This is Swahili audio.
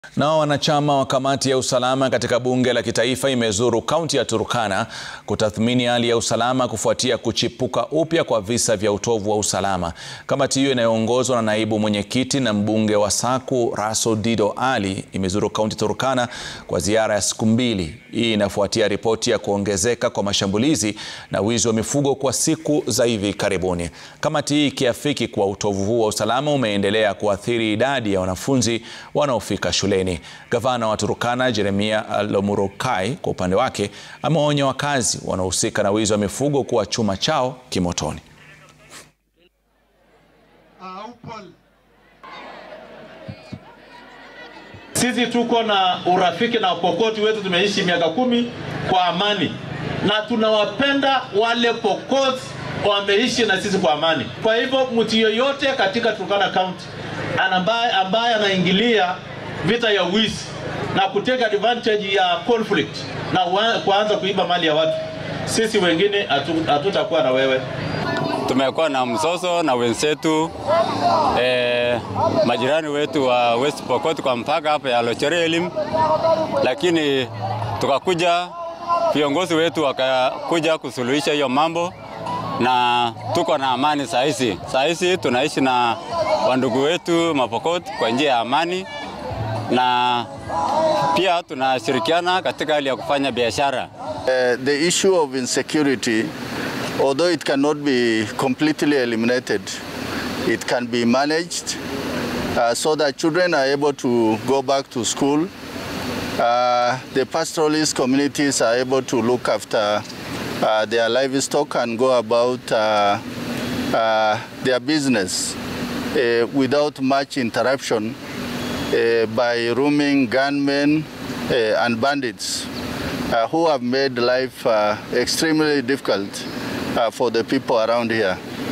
Nao wanachama wa kamati ya usalama katika bunge la kitaifa imezuru kaunti ya Turkana kutathmini hali ya usalama kufuatia kuchipuka upya kwa visa vya utovu wa usalama. Kamati hiyo inayoongozwa na naibu mwenyekiti na mbunge wa Saku Raso Dido Ali imezuru kaunti Turkana kwa ziara ya siku mbili. Hii inafuatia ripoti ya kuongezeka kwa mashambulizi na wizi wa mifugo kwa siku za hivi karibuni. Kamati hii ikiafiki kuwa utovu huu wa usalama umeendelea kuathiri idadi ya wanafunzi wanaofika shuleni. Gavana wa Turkana Jeremia Lomurukai kwa upande wake amewaonya wakazi wanaohusika na wizi wa mifugo kuwa chuma chao kimotoni. Sisi tuko na urafiki na Pokoti wetu, tumeishi miaka kumi kwa amani na tunawapenda wale Pokoti wameishi na sisi kwa amani. Kwa hivyo mtu yoyote katika Turkana County ambaye ambaye anaingilia vita ya wizi na kuteka advantage ya conflict na kuanza kuiba mali ya watu, sisi wengine hatutakuwa na wewe. Tumekuwa na mzozo na wenzetu eh, majirani wetu wa West Pokot kwa mpaka hapa ya Locherelim, lakini tukakuja viongozi wetu wakakuja kusuluhisha hiyo mambo na tuko na amani saa hizi. Saa hizi tunaishi na wandugu wetu Mapokot kwa njia ya amani na pia tunashirikiana katika hali ya kufanya biashara. Uh, the issue of insecurity, although it cannot be completely eliminated, it can be managed uh, so that children are able to go back to school. Uh, the pastoralist communities are able to look after uh, their livestock and go about uh, uh, their business uh, without much interruption uh, by roaming gunmen uh, and bandits uh, who have made life uh, extremely difficult uh, for the people around here.